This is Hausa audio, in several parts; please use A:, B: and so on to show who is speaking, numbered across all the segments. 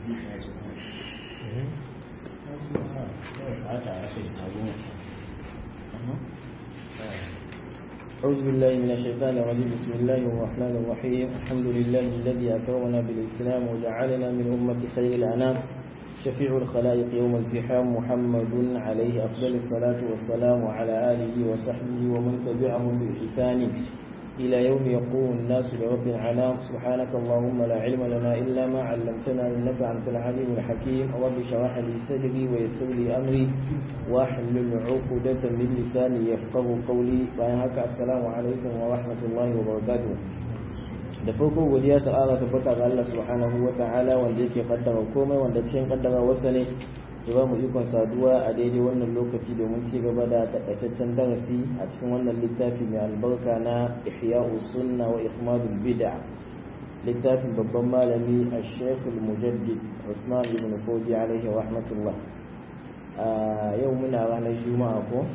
A: أعوذ بالله من الشيطان الرجيم بسم الله الرحمن الرحيم الحمد لله الذي أكرمنا بالإسلام وجعلنا من أمة خير الأنام شفيع الخلائق يوم الزحام محمد عليه أفضل الصلاة والسلام وعلى آله وصحبه ومن تبعهم بإحسان إلى يوم يقوم الناس لرب العالم سبحانك اللهم لا علم لنا إلا ما علمتنا إنك أنت العليم الحكيم رب اشرح لي صدري ويسر لي أمري واحلل عقدة من لساني يفقه قولي بينك السلام عليكم ورحمة الله وبركاته da farko godiya ta ƙara tabbata ga Allah subhanahu wa ta'ala wanda yake kaddara komai wanda cikin kaddara wasa ne ya ba mu ikon saduwa a daidai wannan lokaci domin ci gaba da takaitaccen darasi a cikin wannan littafi mai albarka na ihya'u sunna wa ikhmadul bid'a littafin babban malami a shekul mujaddid usman ibn fodi alaihi rahmatullah yau muna ranar juma'a ko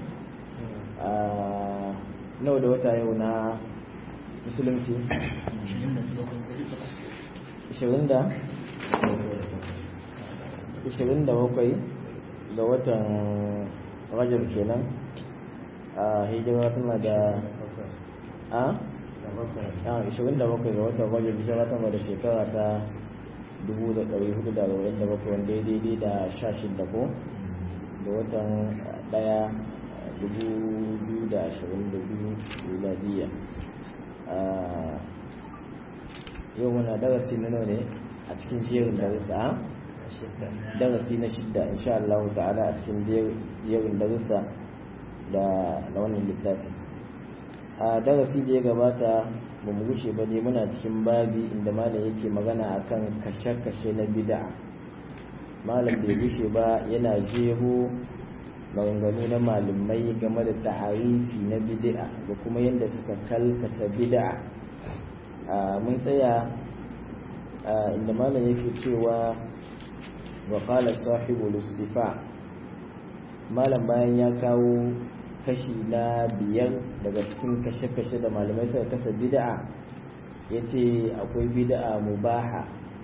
A: nawa da wata yau na musulunci 20 da 27 ga watan rajab kenan a hijira tana da a 27 ga watan rajab hijira tana da shekara ta 1447 wanda ya daidai da 16 ko da watan daya 2022 miladiyya yau muna darasi na nawa ne a cikin jerin darussa darasi na shidda insha Allah ta'ala a cikin jerin darussa da na wannan littafi a darasi da ya gabata ba mu gushe ba ne muna cikin babi inda malam yake magana akan kashe-kashe na bid'a malam bai gushe ba yana jeho maganganu na malamai game da ta'arifi na bid'a da kuma yadda suka kalkasa bid'a mun tsaya inda malam yake cewa wa qala sahibu istifa malam bayan ya kawo kashi na biyar daga cikin kashe-kashe da malamai suka kasa bid'a yace akwai bid'a mubaha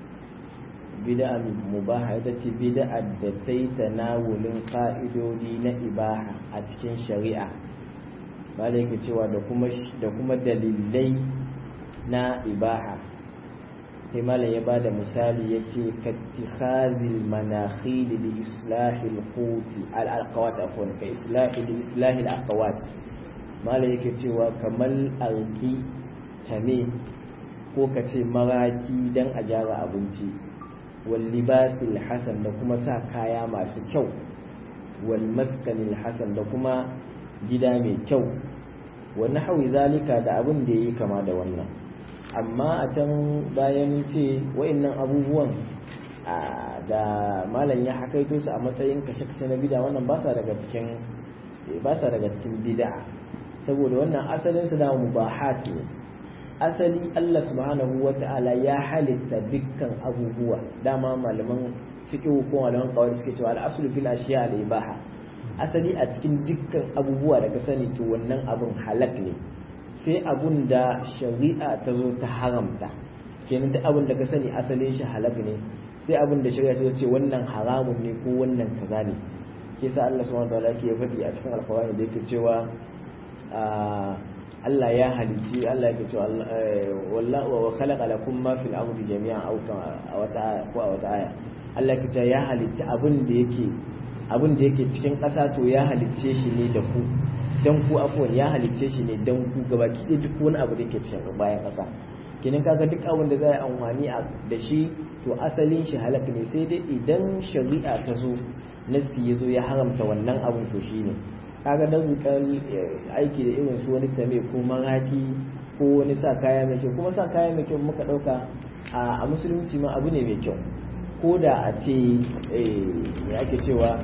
A: bid'a mubaha ita ce bid'a da ta yi tanawulin ka'idodi na ibaha a cikin shari'a ba da yake cewa da kuma dalilai na ibaha sai malam ya bada misali ya ce kattikhazil manakhil li islahil quti al alqawat afwan ka islahi li islahil aqwat malam yake cewa kamar alki tame ko ka ce maraki dan a gyara abinci wallibasil hasan da kuma sa kaya masu kyau wal maskanil hasan da kuma gida mai kyau wa nahwi zalika da abin da yayi kama da wannan amma a can bayan ce wa'annan abubuwan da malam ya hakaito su a matsayin kashe-kashe na bid'a wannan ba sa daga cikin ba sa daga cikin bid'a saboda wannan asalin su da mubahat ne asali Allah subhanahu wa ta'ala ya halitta dukkan abubuwa dama malaman fiqh ko malaman kawai suke cewa al-aslu fil ashiya al-ibaha asali a cikin dukkan abubuwa da ka sani to wannan abun halak ne sai abun da shari'a ta zo ta haramta kenan duk abun da ka sani asalin shi halak ne sai abun da shari'a ta ce wannan haramun ne ko wannan kaza ne ke sa Allah subhanahu wa ta'ala ke faɗi a cikin alqur'ani da yake cewa Allah ya halici Allah yake cewa wallahu wa khalaqa lakum ma fil ardi jami'an aw a wata ko a wata aya Allah yake cewa ya halici abin da yake abin da yake cikin ƙasa to ya halicce shi ne da ku dan ku afwan ya halicce shi ne dan ku gabaki ɗaya duk wani abu da yake cikin bayan ƙasa kenan kaga duk abin da za a amfani da shi to asalin shi halaka ne sai dai idan shari'a ta zo nasi ya zo ya haramta wannan abin to shine kaga dan zukan aiki da irin su wani tame ko maraki ko wani sa kaya mai kyau kuma sa kaya mai kyau muka dauka a musulunci ma abu ne mai kyau ko da a ce ya ake cewa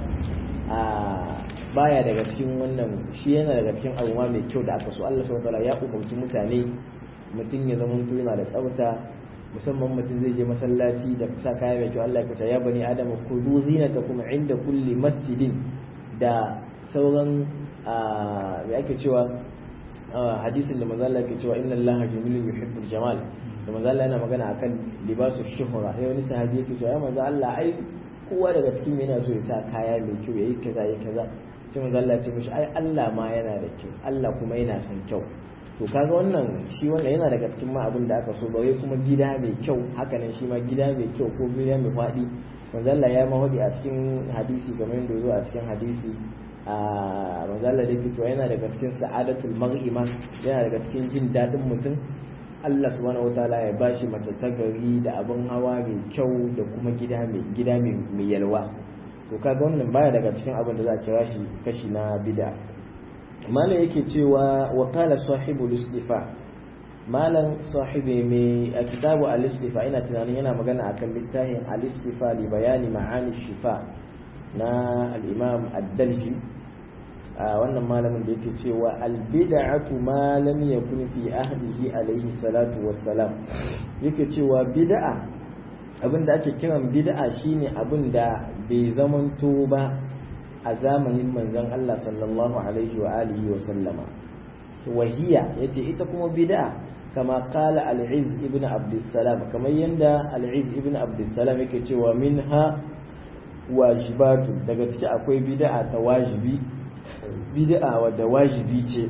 A: baya daga cikin wannan shi yana daga cikin abu ma mai kyau da aka so Allah subhanahu wataala ya umarci mutane mutum ya zama mutum yana da tsafta musamman mutum zai je masallaci da sa kaya mai kyau Allah ya kace ya bani adama kudu zinatakum inda kulli masjidin da sauran mai ake cewa hadisin da manzo Allah ke cewa inna Allaha jamilun yuhibbul jamal da manzo Allah yana magana akan libasu shuhura sai wani sahabi yake cewa ya manzo Allah ai kowa daga cikin yana so ya sa kaya mai kyau yayi kaza yayi kaza sai manzo Allah ya ce mishi ai Allah ma yana da kyau Allah kuma yana son kyau to kaga wannan shi wannan yana daga cikin ma abin da aka so bare kuma gida mai kyau haka nan shi ma gida mai kyau ko gida mai faɗi manzo Allah ya mahudi a cikin hadisi kamar yadda zo a cikin hadisi a manzo Allah da fito yana daga cikin sa'adatul mar'ima yana daga cikin jin dadin mutum Allah subhanahu wataala ya bashi mace ta gari da abin hawa mai kyau da kuma gida mai gida mai yalwa to kaga wannan baya daga cikin abin da za a kira shi kashi na bid'a malam yake cewa wa qala sahibu al-istifa malam sahibi mai a kitabu al-istifa ina tunanin yana magana akan littafin al-istifa li bayani ma'ani shifa na al-imam ad-dalji a wannan malamin da yake cewa al-bid'atu ma lam yakun fi ahdihi alayhi salatu wassalam yake cewa bid'a abinda ake kiran bid'a shine abinda bai zamanto ba a zamanin manzon Allah sallallahu alaihi wa alihi wa sallama wahiya yace ita kuma bid'a kama qala al-iz ibn abdussalam kamar yanda al-iz ibn abdussalam yake cewa minha wajibatu daga ciki akwai bid'a ta wajibi bid'a wadda wajibi ce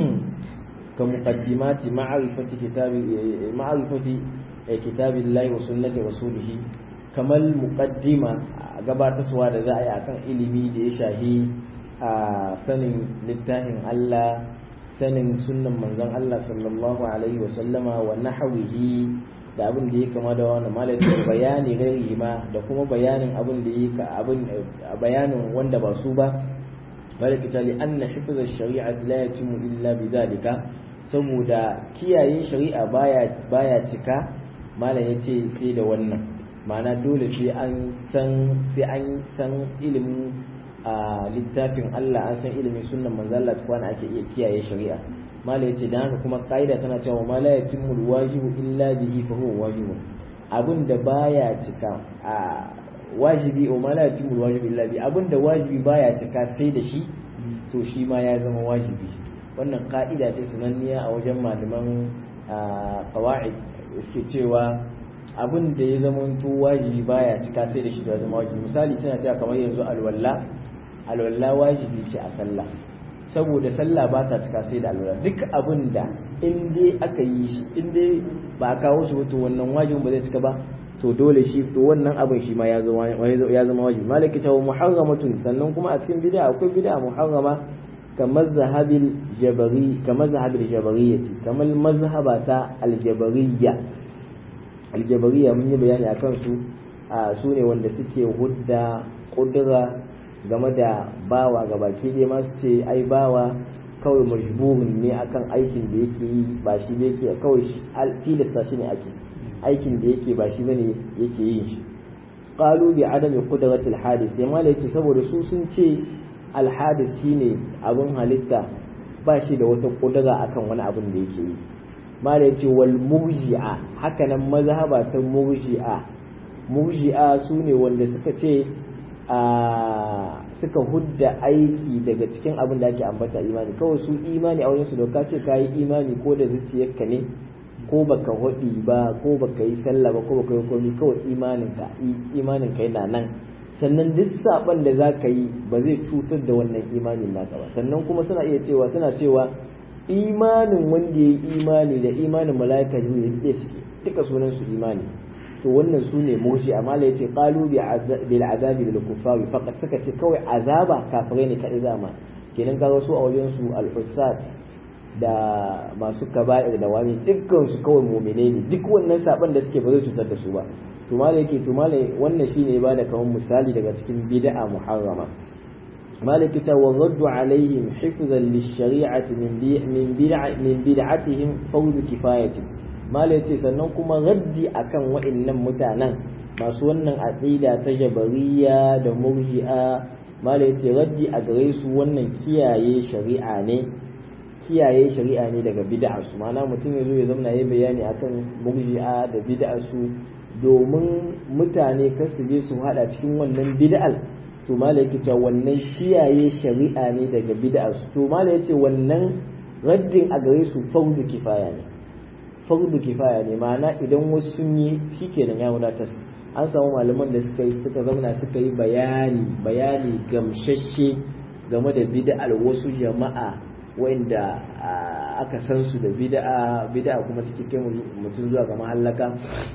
A: ka muqaddimati ma'rifati kitabi ma'rifati kitabillahi wa sunnati rasulih kamar muqaddima gabatarwa da za a yi akan ilimi da ya shahi a sanin littafin Allah sanin sunnan manzon Allah sallallahu alaihi wa sallama wa nahwihi da abin da ya kama da wannan malamin bayani gairi ma da kuma bayanin abin da ya abin bayanin wanda ba su ba malaka ta li anna hifz ash-shari'a la yatimu illa bidhalika saboda kiyaye shari'a baya baya cika malam yace sai da wannan ma'ana dole sai an san sai an san ilimin a littafin Allah an san ilimin sunnan manzo Allah tukwana ake iya kiyaye shari'a mala yace dan haka kuma kaida tana cewa ma la yatimul wajibu illa bihi fa huwa wajibun abin da baya cika a wajibi o ma la yatimul wajibu illa bihi abin da wajibi baya cika sai da shi to shi ma ya zama wajibi wannan ka'ida ce sananniya a wajen malaman qawaid suke cewa abin da ya zama to wajibi baya cika sai da shi ya zama wajibi misali tana cewa kamar yanzu alwala alwala wajibi ce a sallah saboda sallah ba ta cika sai da alwala duk abin da in dai aka yi shi in dai ba a kawo shi to wannan wajibin ba zai cika ba to dole shi to wannan abin shi ma ya zama ya zama wajibi malaki ta muharramatun sannan kuma a cikin bid'a akwai bid'a muharrama kamar zahabil jabari kamar zahabil jabariyyati kamar mazhabata aljabariyya aljabariya mun yi bayani a kansu a su ne wanda suke hudda kudura game da bawa ga baki dai ma su ce ai bawa kawai majburin ne akan aikin da yake yi ba shi ne yake kawai tilasta shi ne ake aikin da yake ba shi bane yake yin shi qalu bi adami qudrati alhadith sai malai ce saboda su sun ce alhadith shine abun halitta ba shi da wata kudura akan wani abun da yake yi mala ya ce wal murji'a hakanan mazhaba ta murji'a murji'a su ne wanda suka ce a suka hudda aiki daga cikin abin da ake ambata imani kawai su imani a wajen su doka ce ka yi imani ko da zuciyarka ne ko baka hudi ba ko baka yi sallah ba ko baka yi komai kawai imaninka imaninka yana nan sannan duk saban da za ka yi ba zai cutar da wannan imanin naka ba sannan kuma suna iya cewa suna cewa imanin wanda ya yi imani da imanin mala'ika ne ya suke duka sunan su imani to wannan su ne moshi amma la yace qalu bil azabi lil kuffari faqat suka ce kawai azaba kafirai ne kadai zama kenan kaga su a wajen su al da masu kaba'ir da wani dukkan su kawai mu'mine ne duk wannan saban da suke ba zai cutar da su ba to malai yake to malai wannan shine ba da kaman misali daga cikin bid'a muharrama مالك والرد عليهم حفظا للشريعة من من بدع من بدعتهم فوز كفاية مالك sannan kuma raddi akan wa'annan mutanen masu wannan aqida ta jabariya da murji'a mالك raddi a gare su wannan kiyaye shari'a ne kiyaye shari'a ne daga bid'a su ma'ana mutum ya zo ya zama yayi bayani akan murji'a da bid'a su domin mutane kar su je su hada cikin wannan bid'al to mala yake cewa wannan kiyaye shari'a ne daga bid'a to mala yace wannan raddin a gare su fardu kifaya ne fardu kifaya ne ma'ana idan wasu sun yi shikenan ya wadatar an samu malaman da suka yi suka zauna suka yi bayani bayani gamshashe game da bid'ar wasu jama'a wanda aka san su da bid'a bid'a kuma take kai mutum zuwa ga mahallaka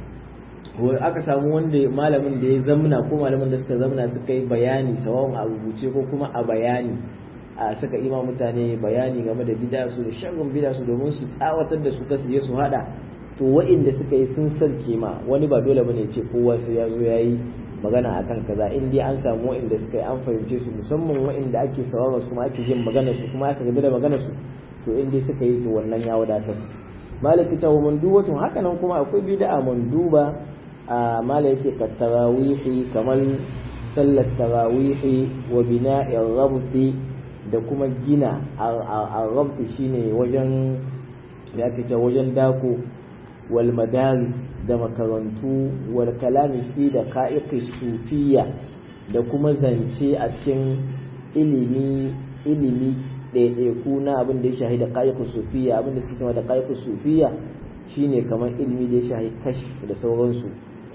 A: aka samu wanda malamin da ya zamna ko malamin da suka zamna suka yi bayani sawawan a rubuce ko kuma a bayani a suka ima mutane bayani game da bid'a su da sharrin bid'a su domin su tsawatar da su kasu su hada to wa'inda suka yi sun sarke ma wani ba dole bane ce kowa sai ya zo yayi magana akan kaza in dai an samu wa'inda suka yi an fahimce su musamman wa'inda ake sauraron su kuma ake jin magana su kuma aka gaba da magana su to in dai suka yi to wannan ya wadatar malaki ta wa mandubatun haka nan kuma akwai bid'a manduba a mala yake ka tarawihi kamar sallar tarawihi wa bina'in rabti da kuma gina a rabti shine wajen ya fita wajen dako wal madaris da makarantu wal kalami fi da ka'iqi sufiya da kuma zance a cikin ilimi ilimi ɗaiɗaiku na abin da ya shahi da ka'iqi sufiya abin da suke cewa da ka'iqi sufiya shine kamar ilimi da ya shahi kash da sauransu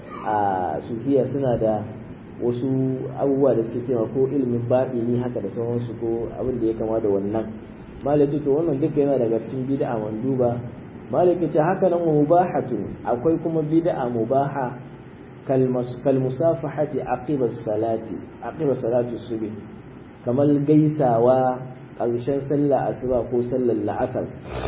A: a sufiya suna da wasu abubuwa da suke cewa ko ilimin baɗini haka da sauransu ko abin da ya kama da wannan malaki to wannan duka yana daga cikin bid'a manduba malaki ce haka nan mubahatu akwai kuma bid'a mubaha kal musafahati aqiba salati aqiba salati subh kamar gaisawa ƙarshen sallah asuba ko sallar la'asar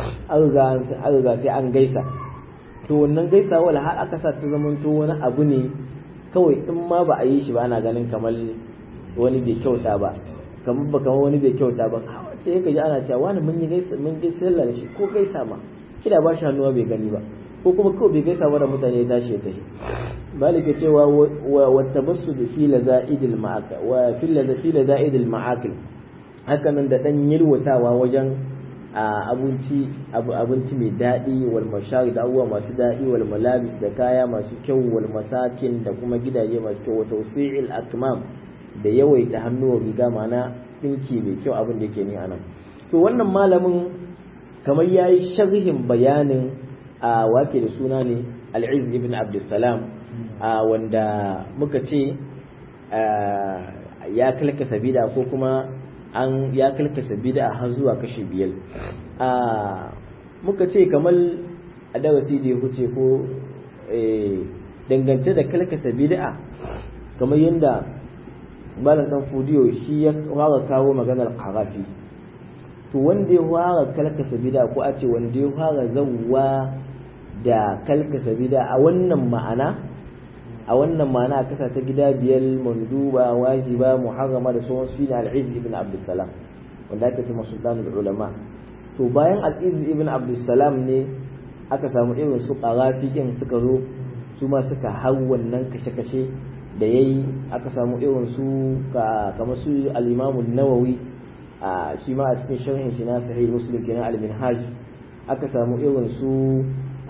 A: an riga sai an gaisa to wannan gaisawa har aka sa ta zamanto wani abu ne kawai in ma ba a yi shi ba ana ganin kamar wani bai kyauta ba kamar ba kamar wani bai kyauta ba sai ka ji ana cewa wani mun yi gaisa mun gaisa sallah da shi ko gaisa ma kida ba shi hannuwa bai gani ba ko kuma kawai bai gaisa ba da mutane ya tashi ya tafi malika cewa wa tabassu da fi laza'idil ma'akil wa fi laza'idil ma'akil haka nan da dan yirwatawa wajen abinci abinci mai daɗi wal mashari da abubuwa masu daɗi wal malabis da kaya masu kyau wal masakin da kuma gidaje masu kyau wa tawsi'il akmam da yawaita hannuwa riga mana dinki mai kyau abin da yake ni anan to wannan malamin kamar yayi sharhin bayanin a wake da suna ne al-izz ibn abdussalam wanda muka ce ya kalkasa bida ko kuma an ya kalkasa bid'a har zuwa kashi biyar a muka ce kamar a darasi da ya huce ko dangance da kalkasa bid'a kamar yadda malam dan fudiyo shi ya fara kawo maganar qarafi to wanda ya fara kalkasa bid'a ko a ce wanda ya fara zawwa da kalkasa bid'a a wannan ma'ana a wannan ma'ana kasa ta gida biyar manduba wajiba muharrama da sauran su ne al-izz ibn abdussalam wanda ake cewa sultanul ulama to bayan al-izz ibn abdussalam ne aka samu irin su qarafi din suka zo su ma suka hau wannan kashe-kashe da yayi aka samu irin su kamar su al-imam an-nawawi a shi ma a cikin sharhin shi na sahih muslim kenan al-minhaj aka samu irin su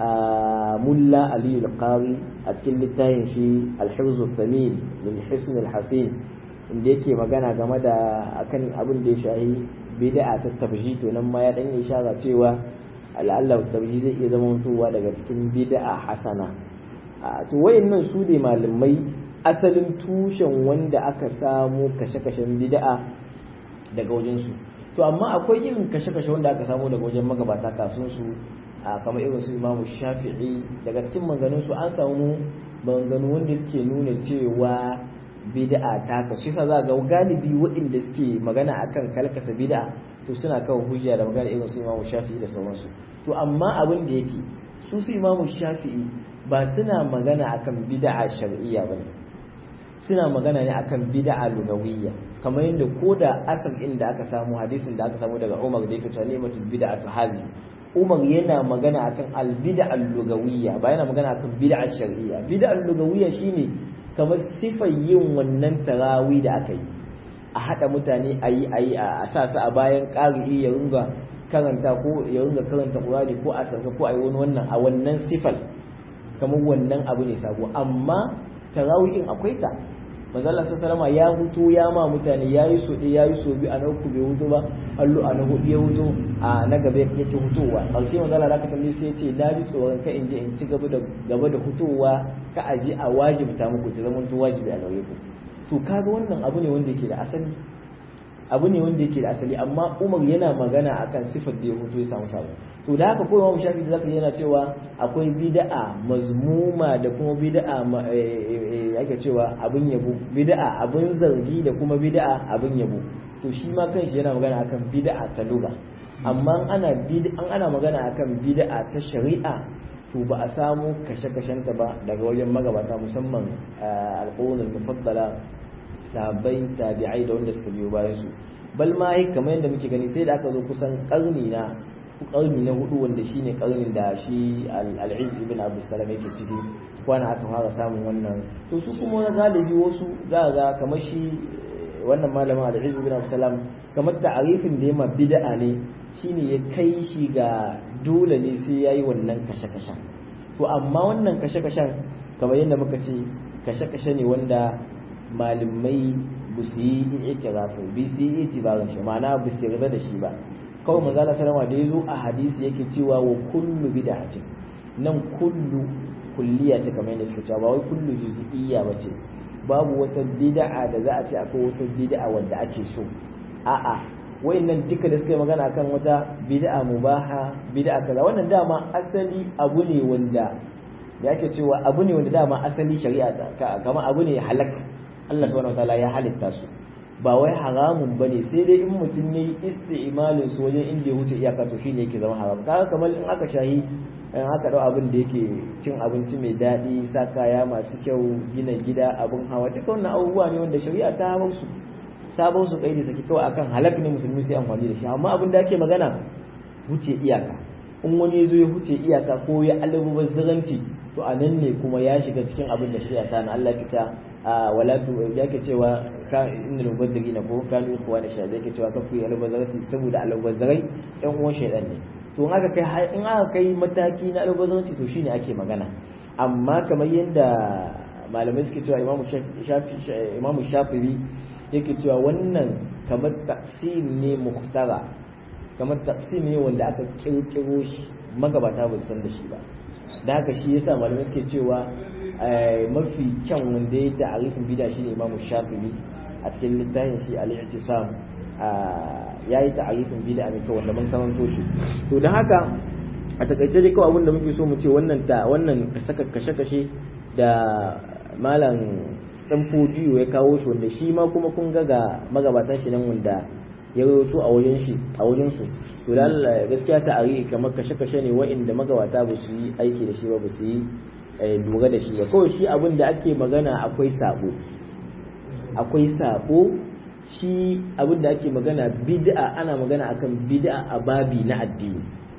A: mulla ali al-qari a cikin littafin shi al-hifz al-thamin min hisn al-hasin inda yake magana game da akan abin da ya shahi bid'a ta tabji to nan ma ya dan ishara cewa al'alla tabji zai iya zama mutuwa daga cikin bid'a hasana to wayannan su ne malamai asalin tushen wanda aka samu kashe-kashen bid'a daga wajen su to amma akwai irin kashe-kashe wanda aka samu daga wajen magabata kafin su a kamar irin su imamu shafi'i daga cikin maganganun su an samu maganganu wanda suke nuna cewa bid'a ta kasu yasa za ga galibi waɗanda suke magana akan kalkasa bid'a to suna kawo hujja da magana irin su imamu shafi'i da sauransu to amma abin da yake su su imamu shafi'i ba suna magana akan bid'a shar'iyya bane suna magana ne akan bid'a lugawiyya kamar yadda ko da asal inda aka samu hadisin da aka samu daga Umar da yake ta nimatu bid'atu hazi Umar yana magana akan al-bid'a al-lugawiyya ba yana magana akan bid'a shar'iyya bid'a al-lugawiyya shine kamar sifar yin wannan tarawi da aka yi a hada mutane a yi a yi a sa su a bayan ƙari'i ya runga karanta ko ya runga karanta Qur'ani ko a sarka ko a yi wani wannan a wannan sifar kamar wannan abu ne sabo amma tarawi in akwai ta manzo Allah sallallahu ya hutu ya ma mutane yayi so ɗaya yayi so biyu a na uku bai hutu ba allo a na hudu ya hutu a na gaba yake hutuwa ƙarshe manzo Allah zaka tambaye sai ce na ji tsoron ka in je in ci gaba da gaba da hutuwa ka aje a wajibta muku ta zama to wajibi a gare ku to kaga wannan abu ne wanda yake da asali abu ne wanda yake da asali amma Umar yana magana akan sifar da ya hutu ya samu sabo to da haka ko Imam Shafi'i zaka yana cewa akwai bid'a mazmuma da kuma bid'a yake cewa abin yabo bid'a abin zargi da kuma bid'a abin yabo to shi ma kanshi yana magana akan bid'a ta lugha amma ana an ana magana akan bid'a ta shari'a to ba a samu kashe-kashenta ba daga wajen magabata musamman alƙawarin mufaddala sahabbai tabi'ai da wanda suka biyo bayan su bal ma kamar yadda muke gani sai da aka zo kusan karni na karni na hudu wanda shine karnin da shi al-Izz ibn Abu Salam yake ciki kwana aka fara samun wannan to su kuma wani galibi wasu za ga kamar shi wannan malamin al-Izz ibn Abu Salam kamar ta'arifin da yamma bid'a ne shine ya kai shi ga dole ne sai yayi wannan kashe-kashen to amma wannan kashe-kashen kamar yadda muka ce kashe-kashe ne wanda malamai ba su yi ikirafu ba su yi itibarin shi ma'ana ba su yarda da shi ba kawai manzala salama da ya zo a hadisi yake cewa wa kullu bid'atin nan kullu kulliya ce kamar yadda suka cewa ba wai kullu juz'iyya ba ce babu wata bid'a da za a ce akwai wata bid'a wanda ake so a'a wayannan duka da suka yi magana akan wata bid'a mubaha bid'a kaza wannan dama asali abu ne wanda da ake cewa abu ne wanda dama asali shari'a kamar abu ne halaka Allah subhanahu wataala ya halitta su ba wai haramun bane sai dai in mutum yayi isti'malin su wajen inda ya wuce iyaka to shine yake zama haram kaga kamar in aka shahi in aka dau abin da yake cin abinci mai daɗi sa kaya masu kyau gina gida abin hawa duka wannan abubuwa ne wanda shari'a ta hawa su sabon su kaidi saki kawai akan halak ne musulmi sai amfani da shi amma abin da ake magana wuce iyaka in wani ya zo ya wuce iyaka ko ya almubazzaranci to a nan ne kuma ya shiga cikin abin da shari'a ta na Allah kita wala tu yake cewa ka innal mubazzirina ko kanu ikhwana shaytan yake cewa kafu almubazzarati saboda almubazzarai ɗan uwan shaytan ne to in aka kai in aka kai mataki na almubazzaranci to shine ake magana amma kamar yadda malamai suke cewa imamu shafi imamu shafi'i yake cewa wannan kamar taqsim ne muhtara kamar taqsim ne wanda aka kirkiro shi magabata ba su san da shi ba da haka shi yasa malamai suke cewa mafi kyan wanda ya ta'arifin bid'a shine Imam Shafi'i a cikin littafin shi al-i'tisam yayi ta'arifin bid'a mai kyau wanda mun karanto shi to dan haka a takaice dai kawai abin da muke so mu ce wannan ta wannan saka kashe-kashe da malam dan fodiyo ya kawo shi wanda shi ma kuma kun ga ga magabatan shi nan wanda ya rawaito a wajen shi a wajen su to da gaskiya ta ari kamar kashe-kashe ne wa'inda magabata ba su yi aiki da shi ba ba su yi lura da shi ba kawai shi abin da ake magana akwai sabo akwai sabo shi abin da ake magana bid'a ana magana akan bid'a a babi na addini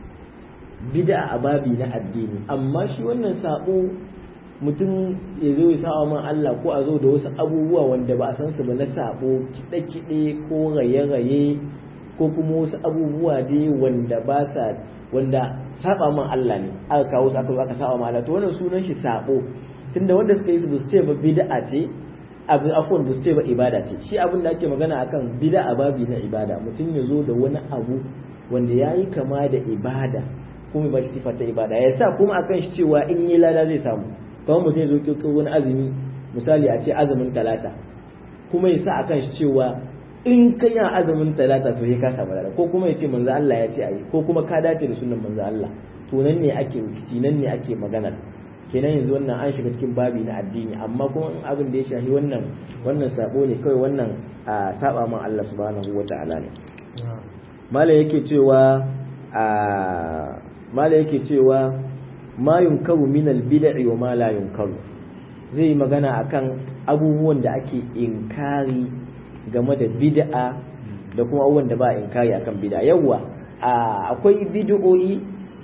A: bid'a a babi na addini amma shi wannan sabo mutum ya zo ya sawa man Allah ko a zo da wasu abubuwa wanda ba a san su ba na sabo kiɗe-kiɗe ko raye-raye ko kuma wasu abubuwa dai wanda ba sa wanda saba man Allah ne aka kawo su aka aka saba man Allah to wannan sunan shi sabo tunda wanda suka yi su ba su ce ba bid'a ce abin afwan ba su ce ba ibada ce shi abin da ake magana akan bid'a babi na ibada mutum ya zo da wani abu wanda yayi kama da ibada kuma ba shi sifa ta ibada ya sa kuma akan shi cewa in yi lada zai samu kamar mutum ya zo kirkiro wani azumi misali a ce azumin talata kuma ya sa akan shi cewa in ka yi azumin talata to ka samu lada ko kuma ya ce manzo Allah ya ce ayi ko kuma ka dace da sunan manzo Allah to nan ne ake rikici nan ne ake magana kenan yanzu wannan an shiga cikin babi na addini amma kuma in abin da ya shafi wannan wannan sabo ne kawai wannan a saba man Allah subhanahu wata'ala ne mala yake cewa a mala yake cewa ma yunkaru min al-bid'i wa ma la yunkaru zai magana akan abubuwan da ake inkari game da bid'a da kuma abubuwan da ba inkari akan bid'a yawa akwai bid'o'i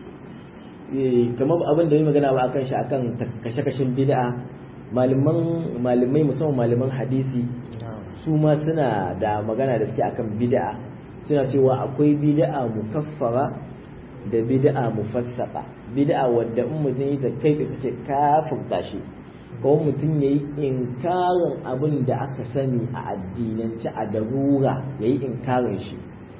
A: kamar abin da yi magana ba akan shi akan kashe-kashen bid'a malaman malamai musamman malaman hadisi su ma suna da magana da suke akan bid'a suna cewa akwai bid'a mukaffara da bid'a mufassaka bid'a wadda in mutum yi ta kai ka kace kafirta shi ko mutum yayi inkarin abin da aka sani a addinance a darura yayi inkarin shi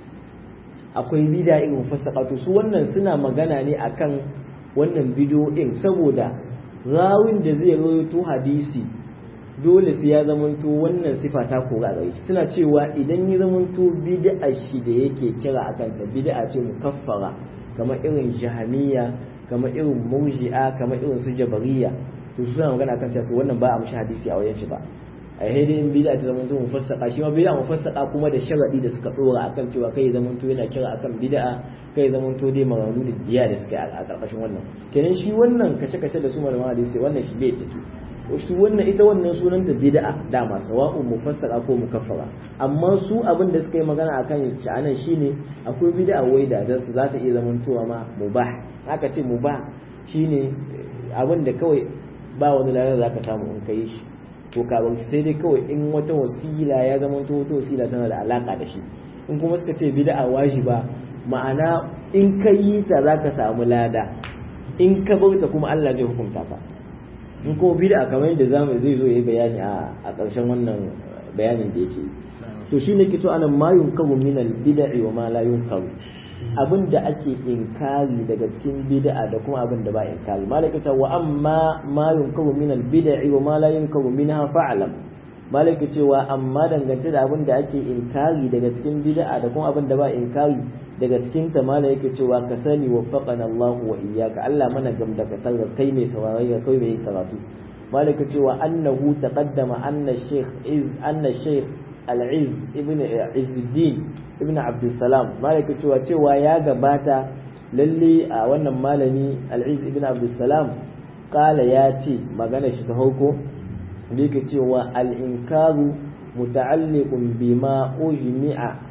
A: akwai bida irin fasaqatu su wannan suna magana ne akan wannan bidiyoyin saboda rawin da zai rawaito hadisi dole sai ya zamanto wannan sifa ta kora gare shi suna cewa idan ya zamanto bid'a shi da yake kira akan ta bid'a ce mukaffara kamar irin jahamiya kamar irin murji'a kamar irin su jabariya to su suna magana akan cewa to wannan ba a mushi hadisi a wajen shi ba a hidin in bid'a ta zamanto mufassaka shi ma bid'a mufassaka kuma da sharadi da suka dora akan cewa kai zamanto yana kira akan bid'a kai zamanto dai maganganu da biya da suka yi a karkashin wannan kenan shi wannan kashe-kashe da su malaman hadisi wannan shi bai ciki shi wannan ita wannan sunanta bid'a dama sawa'u mufassara ko mukaffara amma su abin da suka yi magana akan sha'anan shine akwai bid'a wai da za ta iya zamantowa ma mubah aka ce mubah shine abin da kawai ba wani lalar za ka samu in kai shi to ka sai dai kawai in wata wasila ya zamanto wata wasila tana da alaka da shi in kuma suka ce bid'a wajiba ma'ana in ka yi ta za ka samu lada in ka bauta kuma Allah zai hukunta ka in kuma bid'a kamar yadda zamu zai zo yayi bayani a a ƙarshen wannan bayanin da yake to shine kito anan ma yunkaru min al bid'i wa ma la yunkaru abin da ake inkari daga cikin bid'a da kuma abin da ba inkari malaka ta wa amma ma yunkaru min al bid'i wa ma la yunkaru minha fa'lam malaka cewa amma dangance da abin da ake inkari daga cikin bid'a da kuma abin da ba inkari daga cikin ta mala yake cewa ka sani wa faqana Allah wa iyyaka Allah mana gamda ka tarra kai mai saurayi ga kai mai karatu malaka cewa annahu taqaddama anna shaykh iz anna shaykh al-iz ibn izzuddin ibn abdussalam malaka cewa cewa ya gabata lalle a wannan malami al-iz ibn abdussalam kala ya ce magana shi ta hauko da yake cewa al-inkaru muta'alliqun bima ujmi'a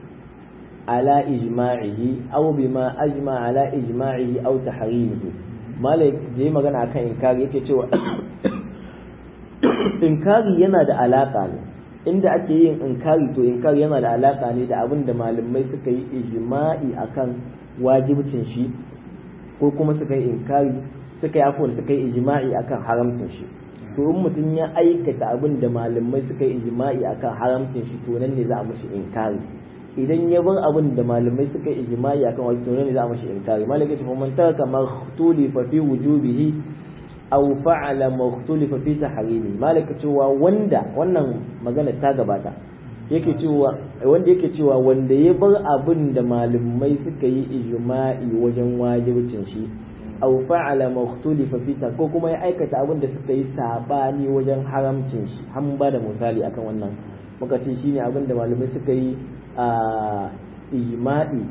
A: على إجماعه أو بما أجمع على إجماعه أو تحريمه مالك زي ما كان akan inkari yake cewa inkari yana da alaka ne inda ake yin inkari to inkari yana da alaka ne da abin da malamai suka yi ijma'i akan wajibcin shi ko kuma suka yi inkari suka yi afuwar suka yi ijma'i akan haramcin shi to in mutum ya aikata abin da malamai suka yi ijma'i akan haramcin shi to nan ne za a mishi inkari idan ya bar abin da malamai suka yi ijma'i akan wajen to ne za a mashi inkari malaka ce man taraka makhtulifa fi wujubihi aw fa'ala makhtulifa fi tahrimi malaka cewa wanda wannan magana ta gabata yake cewa wanda yake cewa wanda ya bar abin da malamai suka yi ijma'i wajen wajibcin shi aw fa'ala makhtulifa fi ko kuma ya aikata abin da suka yi sabani wajen haramcin shi an ba da misali akan wannan muka ce shine abin da malamai suka yi a ijma'i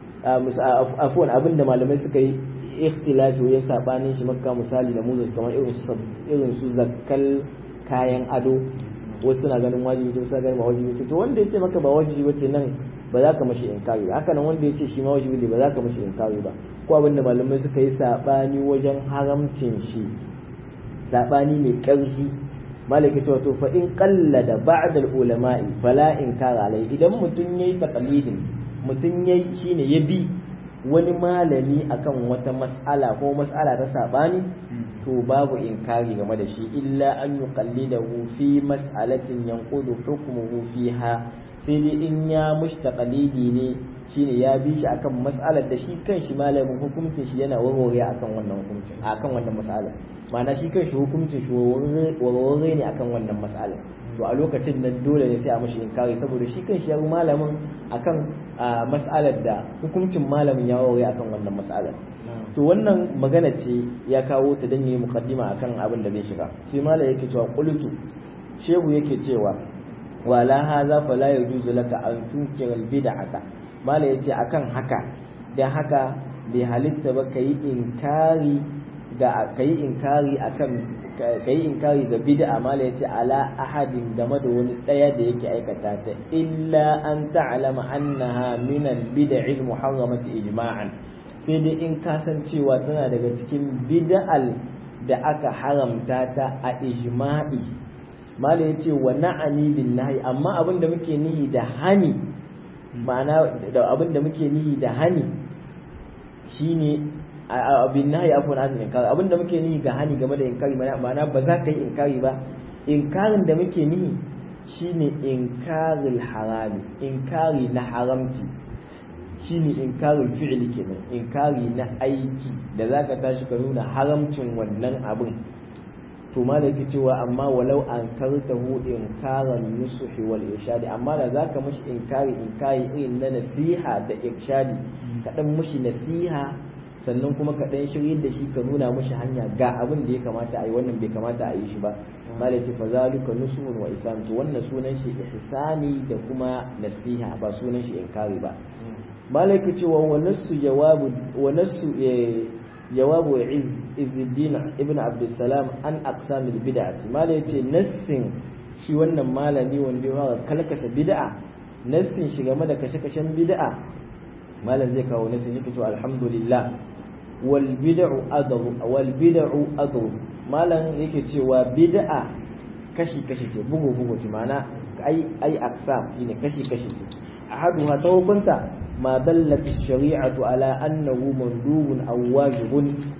A: afuwan abin da malamai suka yi ikhtilafi wajen sabanin shi makka misali da muzas kamar irin su irin su zakkal kayan ado wasu suna ganin wajibi to suna ganin ba wajibi to wanda yace maka ba wajibi bace nan ba za ka mashi inkari ba haka nan wanda yace shi ma wajibi ne ba za ka mashi inkari ba ko abin da malamai suka yi sabani wajen haramcin shi sabani mai karfi malaki to to fa in qallada ba'd al ulama'i fala inkara alai idan mutun yayi taqlidin mutun yayi shine ya bi wani malami akan wata mas'ala ko mas'ala ta sabani to babu inkari game da shi illa an yuqallidahu fi mas'alatin yanqudu hukmuhu fiha sai dai in ya mushtaqalidi ne shine ya bi shi akan mas'alar da shi kanshi malamin hukuncin shi yana warware akan wannan hukuncin akan wannan mas'alar ma'ana shi kanshi hukuncin shi warware ne akan wannan mas'alar to a lokacin nan dole ne sai a mashi inkari saboda shi kanshi ya malamin akan mas'alar da hukuncin malamin ya warware akan wannan mas'alar to wannan magana ce ya kawo ta dan yi muqaddima akan abin da zai shiga shi malam yake cewa qultu shehu yake cewa wala hadha fala yajuzu laka an tunkira al bid'ata mala ya ce akan haka don haka bai halitta ba ka yi inkari ga ka yi inkari akan ka yi inkari ga bid'a mala ya ce ala ahadin game da wani ɗaya da yake aikata ta illa an ta'lama annaha min al-bid'i al-muharramati ijma'an sai dai in ka san cewa tana daga cikin bid'al da aka haramta ta a ijma'i mala ya ce wa na'ani billahi amma abin da muke nihi da hani ma'ana da abin da muke nihi da hani shine abin nahi afwan an inkari abinda muke nihi ga hani game da inkari ma'ana ba za ka yi inkari ba inkarin da muke nihi shine inkaril harami inkari na haramci shine inkaril fi'li kenan inkari na aiki da zaka tashi ka nuna haramcin wannan abin to malaki cewa amma walau an kartahu inkaran nusuhi wal irshadi amma da zaka mushi inkari inkari irin na nasiha da irshadi ka dan mushi nasiha sannan kuma ka dan shirye da shi ka nuna mushi hanya ga abin da ya kamata a yi wannan bai kamata a yi shi ba malaki fa zalika nusuhun wa islam to wannan sunan shi ihsani da kuma nasiha ba sunan shi inkari ba malaki cewa wa nasu jawabu wa nasu jawabu izuddin ibn abdussalam an aqsamil bid'ah mala yace nassin shi wannan malami wanda ya fara kalkasa bid'a nassin shi game da kashe-kashen bid'a malam zai kawo nassin yake to alhamdulillah wal bid'u adru wal bid'u adru malam yake cewa bid'a kashi kashi ce bugu bugu ce ma'ana ai ai aqsam shine kashi kashi ce ahaduha ta hukunta ما دلت الشريعة على أنه مندوب أو واجب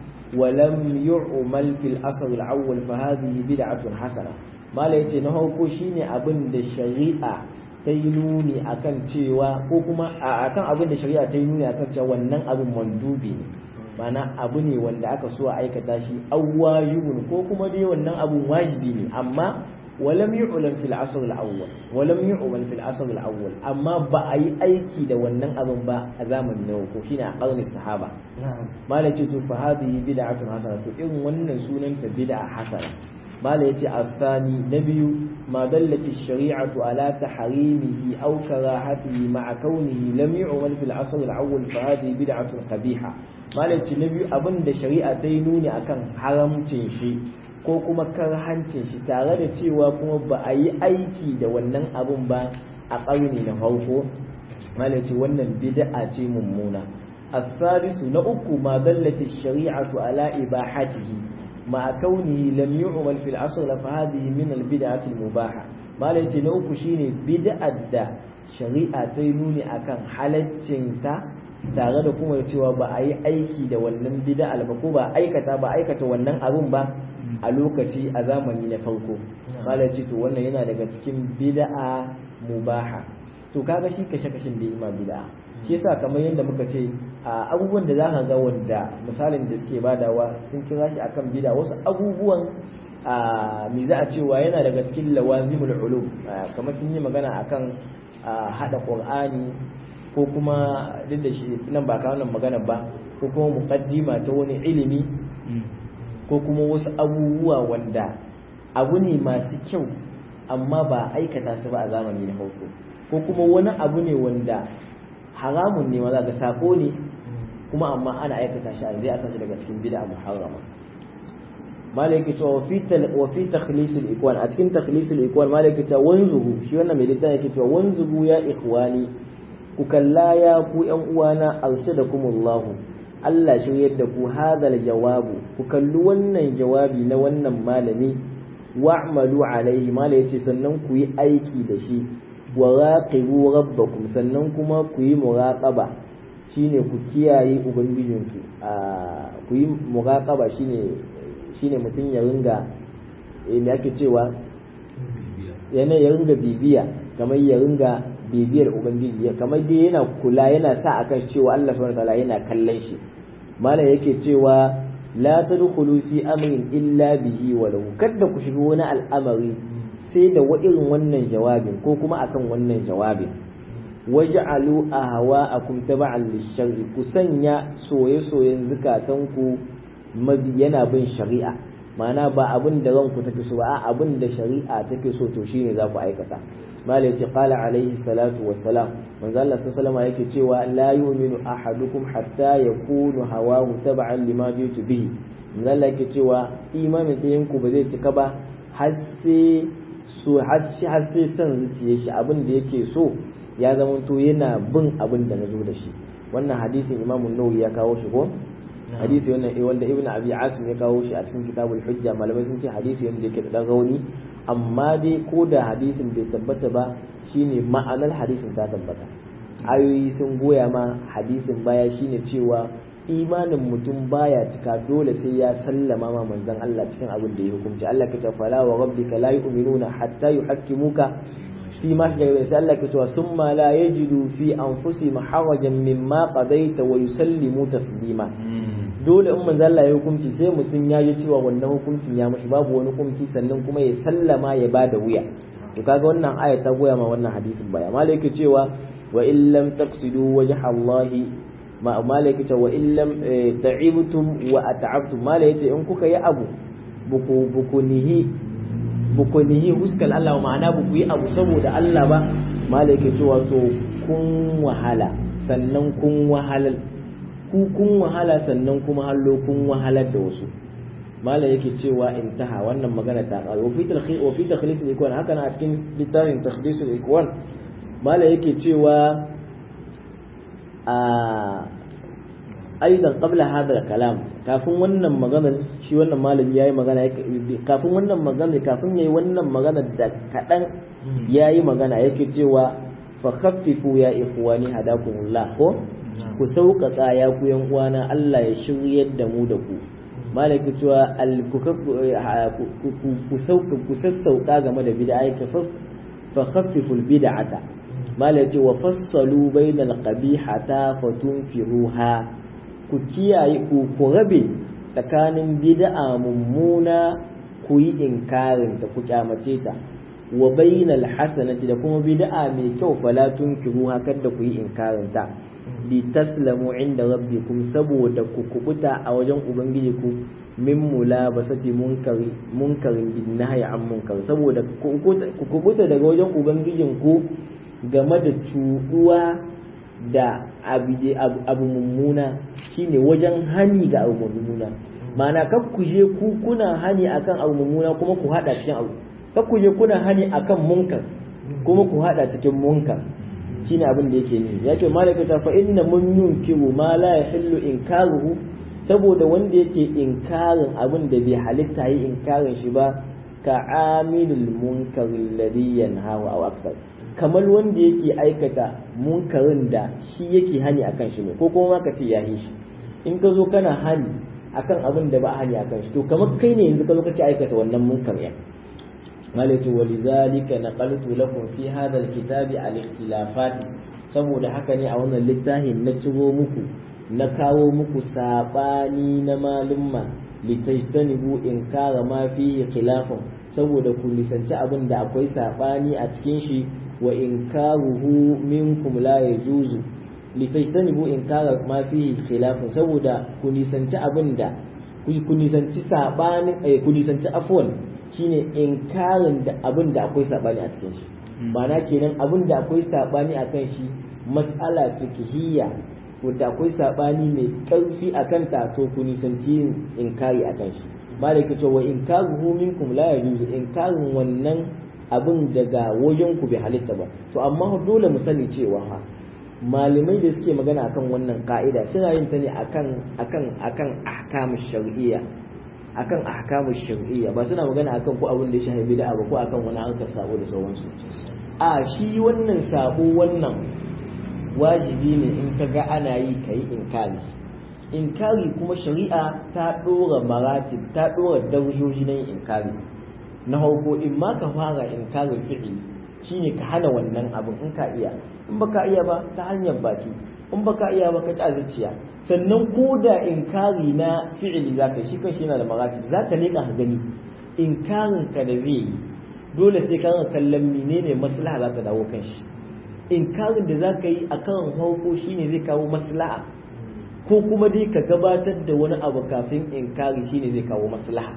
A: ولم يعمل في الأصل الأول فهذه بدعة حسنة ما ليتي نهو كوشيني أبن الشريعة تينوني أكن تيوا كوكما أكن أبن الشريعة تينوني أكن تيوا ونن أبن مندوبي mana abu ne wanda aka so a aikata shi awwajibun ko kuma dai wannan abun wajibi ne amma ولم يعلم في العصر الأول ولم يعمل في العصر الأول أما بأي أيكي دا ونن أظن با أزامن نوكو فينا قرن الصحابة ما لا فهذه بدعة حسنة إن ونن سنن فبدعة حسنة ما لا الثاني نبي ما دلت الشريعة على تحريمه أو كراهته مع كونه لم يعمل في العصر الأول فهذه بدعة قبيحة ما لا نبي أبن دا شريعة تينوني أكن حرم تنشي ko kuma hancin shi tare da cewa kuma ba a yi aiki da wannan abun ba a ƙarni na farko malaci wannan bid'a ce mummuna الثالث نأكو ما دلت الشريعة على إباحته مع كونه لم يعمل في العصر فهذه من البدعة المباحة ما ليتي نأكو شيني بدعة دا شريعة تينوني أكن حالتين tare da kuma cewa ba a yi aiki da wannan bid'a ba ko ba aikata ba aikata wannan abun ba a lokaci a zamani na farko malaci to wannan yana daga cikin bid'a mubaha to kaga shi kashe kashin da ima bid'a shi yasa kamar yadda muka ce a abubuwan da zaka ga wanda misalin da suke badawa sun kira shi akan bid'a wasu abubuwan a mi za a cewa yana daga cikin lawazimul ulum kamar sun yi magana akan hada qur'ani ko kuma duk da shi nan ba ka wannan magana ba ko kuma muqaddima ta wani ilimi ko kuma wasu abubuwa wanda abu ne masu kyau amma ba aikata su ba a zamani na farko ko kuma wani abu ne wanda haramun ne maza ga sako ne kuma amma ana aikata shi a zai asa daga cikin bid'a muharrama malaki cewa wa fi wa fi takhlisul ikwan a cikin takhlisul ikwan malaki cewa wanzuhu shi wannan mai littafi yake cewa wanzuhu ya ikhwani ku kalla ya ku yan uwana arshadakumullahu Allah shiryar da ku hadal jawabu ku kalli wannan jawabi na wannan malami wa'malu alaihi mala yace sannan ku yi aiki da shi wa raqibu rabbakum sannan kuma ku yi muraqaba shine ku kiyaye ubangijinku a ku yi muraqaba shine shine mutum ya ringa eh me ake cewa yana ya ringa bibiya kamar ya ringa bibiyar ubangiji kamar dai yana kula yana sa akan cewa Allah subhanahu wataala yana kallon shi malam yake cewa la tadkhulu fi amrin illa bihi wa lahu kada ku shiga wani al'amari sai da wa irin wannan jawabin ko kuma akan wannan jawabin waj'alu ahwa'akum tab'an lish-shar'i ku sanya soye-soyen zukatanku yana bin shari'a ma'ana ba abin da ranku take so ba abin da shari'a take so to shine za ku aikata malai ce qala alaihi salatu wassalam manzo Allah sallallahu alaihi yake cewa la yu'minu ahadukum hatta yakunu hawahu tab'an lima jitu bihi manzo Allah yake cewa imanin ɗayan ku ba zai cika ba har sai so har sai son zuciye shi abin da yake so ya zama to yana bin abin da nazo da shi wannan hadisin Imam Nawawi ya kawo shi ko hadisi wannan wanda Ibn Abi Asim ya kawo shi a cikin Kitabul Hujja malamai sun ce hadisi wanda yake da rauni amma dai ko da hadisin bai tabbata ba shine ma'anar hadisin ta tabbata ayoyi sun goya ma hadisin baya shine cewa imanin mutum baya cika dole sai ya sallama ma manzon Allah cikin abin da ya hukunci Allah ka ce fala wa rabbika la yu'minuna hatta yuhakkimuka fi ma shajara sai Allah ka ce summa la yajidu fi anfusihim harajan mimma qadaita wa yusallimu taslima dole in manzon Allah ya hukunci sai mutum ya ji cewa wannan hukuncin ya mashi babu wani hukunci sannan kuma ya sallama ya bada wuya to kaga wannan aya ta goya ma wannan hadisin baya malai yake cewa wa in lam taqsidu wajha Allah ma malai yake cewa wa in lam ta'ibtum wa at'abtum malai yace in kuka yi abu buku buku nihi buku nihi huskal Allah ma'ana buku yi abu saboda Allah ba malai yake cewa to kun wahala sannan kun wahalal ku kun wahala sannan kuma hallo kun wahalar da wasu mala yake cewa intaha wannan magana ta ƙare wa fi talkhis wa fi takhlis al-ikwan haka na a cikin littafin takhlis al-ikwan mala yake cewa a aidan qabla hadha kalam kafin wannan magana shi wannan malami yayi magana kafin wannan magana kafin yayi wannan magana da kadan yayi magana yake cewa fa khaffifu ya ikhwani hadakumullah ko ku sauƙaƙa ya ku yan uwana Allah ya shiryar da mu da ku malaki cewa ku sassauƙa game da bid'a ka fa khaffiful bid'ata malaki wa fassalu bainal qabihata fatunfiruha ku kiyaye ku ku rabe tsakanin bid'a mummuna ku yi inkarin ta ku kyamace ta wa bainal hasanati da kuma bid'a mai kyau fala tunkiruha kada ku yi inkarin ta li taslamu inda rabbikum saboda ku kubuta a wajen ubangiji ku min mulabasati munkari munkarin bin nahyi an munkar saboda ku kubuta daga wajen ubangijin ku game da cuduwa da abu mummuna shine wajen hani ga abu mummuna ma'ana kar ku je ku kuna hani akan abu mummuna kuma ku hada cikin abu kar ku je kuna hani akan munkar kuma ku hada cikin munkar shine abin da yake ni ya ce malaka ta fa inna mun yunkiru ma la yahillu inkaruhu saboda wanda yake inkarin abin da bai halitta yi inkarin shi ba ka amilul munkar alladhi yanhahu aw akthar kamar wanda yake aikata munkarin da shi yake hani akan shi ne ko kuma ka ce ya shi in ka zo kana hani akan abin da ba hani akan shi to kamar kai ne yanzu ka zo kake aikata wannan munkar ya قالت ولذلك نقلت لكم في هذا الكتاب الاختلافات saboda haka ne a wannan littafin na ciro muku na kawo muku sabani na malumma litajtanibu in kara ma fihi khilafun saboda ku nisanci abin da akwai sabani a cikin shi wa in karuhu minkum la yajuzu litajtanibu in kara ma fihi khilafun saboda ku nisanci abin da ku nisanci sabani ku nisanci afwan shine inkarin da abin da akwai sabani a cikin shi ma'ana kenan abin da akwai sabani a kan shi mas'ala fikihiyya wadda akwai sabani mai ƙarfi a kanta to ku nisanci yin inkari a kan shi ba da kace wa inkaruhu minkum la yajuzu inkarin wannan abin daga wajen ku bai halitta ba to amma dole mu sani cewa ha malamai da suke magana akan wannan ka'ida suna yin ta ne akan akan akan ahkamush shar'iyya akan ahkamu shar'iyya ba suna magana akan ko abin da ya shafi bid'a ba ko akan wani harkar sabo da sauransu a shi wannan sabo wannan wajibi ne in ka ga ana yi kai inkari inkari kuma shari'a ta dora maratib ta dora darajoji na yin inkari na farko in ma ka fara inkarin fi'ili shine ka hana wannan abin in ka iya in baka iya ba ta hanyar baki in baka iya ba ka ta zuciya sannan ko da inkari na fi'ili za ka shi kan shi yana da maratib za ka leƙa ka gani inkarin ka da zai yi dole sai ka kallon menene maslaha za ta dawo kan shi inkarin da za ka yi a kan farko shine zai kawo maslaha ko kuma dai ka gabatar da wani abu kafin inkari shine zai kawo maslaha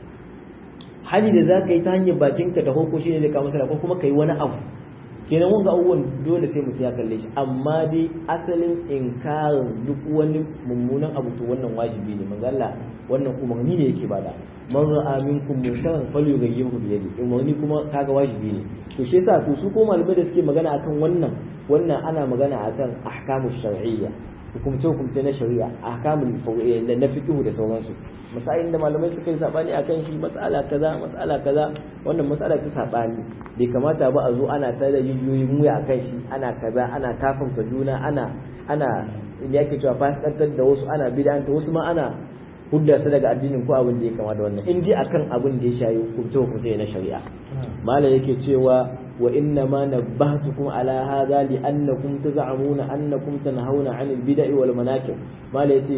A: hali da za ka yi ta hanyar bakinka da farko shine zai kawo maslaha ko kuma ka yi wani abu kenan wanga abubuwan dole sai mutum ya kalle shi amma dai asalin inkarin duk wani mummunan abu to wannan wajibi ne manzo Allah wannan umarni ne yake bada man ra'a minkum munkaran falyughayyirhu bi yadi umarni kuma kaga wajibi ne to shi yasa to su ko malamai da suke magana akan wannan wannan ana magana akan ahkamu shar'iyya hukumce hukumce na shari'a ahkamul da na fiqh da sauransu masailin da malamai suka yi sabani akan shi mas'ala kaza mas'ala kaza wannan mas'ala ta sabani bai kamata ba a zo ana ta da jijiyoyin wuya akan shi ana kaza ana kafanta juna ana ana da yake cewa fasikantar da wasu ana bid'anta wasu ma ana hudda su daga addinin ko abin da ya kama da wannan in dai akan abin da ya shayi hukunce hukunce na shari'a malam yake cewa wa inna ma nabbahtukum ala hadha li annakum taz'amuna annakum tanhauna 'anil bid'i wal manakib malam yace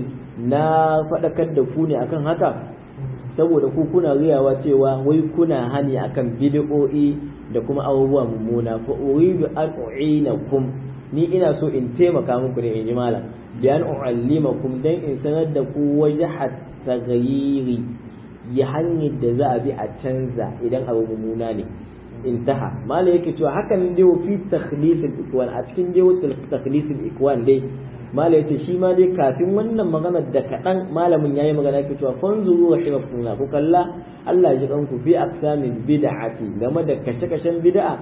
A: na fadakar da ku ne akan haka saboda ku kuna riyawa cewa wai kuna hani akan bid'o'i da kuma abubuwa mummuna fa uridu an u'inakum ni ina so in taimaka muku ne in ji malam bi an u'allimakum dan in sanar da ku wajhat taghayyiri ya hanyar da za a bi a canza idan abu mummuna ne intaha malam yake cewa hakan dai fi takhlisil ikwan a cikin dai takhlisil ikwan dai malam yace shi ma dai kafin wannan magana da kadan malamin yayi magana yake cewa fanzuru wa shirafuna ku kalla Allah ya ji kanku fi aqsamil bid'ati game da kashe-kashen bid'a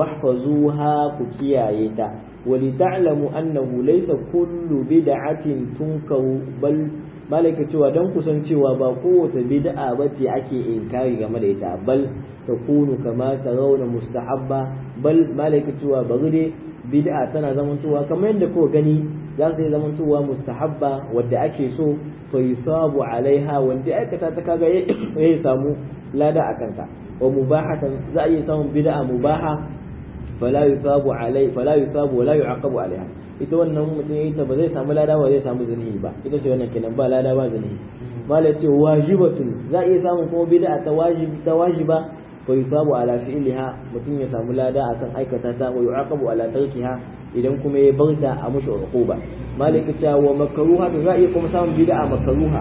A: wahfazuha ku kiyaye ta ولتعلموا أنه ليس كل بدعة تنكر بل malaka cewa don kusan cewa ba kowace bid'a ba ce ake inkari game da ita bal ta kunu kama ta rauna mustahabba bal malaka cewa bari dai bid'a tana zamantowa kamar yadda ko gani za su yi zamantowa mustahabba wadda ake so fa yusabu alaiha wanda aikata ta kaga ya samu lada a kanta wa mubahatan za a iya samun bid'a mubaha fala yusabu alai fala yusabu wala yu'aqabu alaiha ita wannan mutum yayi ta ba zai samu lada ba zai samu zanihi ba ita ce wannan kenan ba lada ba zanihi malai ce wajibatun za iya samun kuma bid'a ta wajibi ta wajiba fa yusabu ala fi'liha mutum ya samu lada akan aikata ta wa yu'aqabu ala tarkiha idan kuma ya barta a mushi uquba malai ce wa makruha to za iya kuma samun bid'a makruha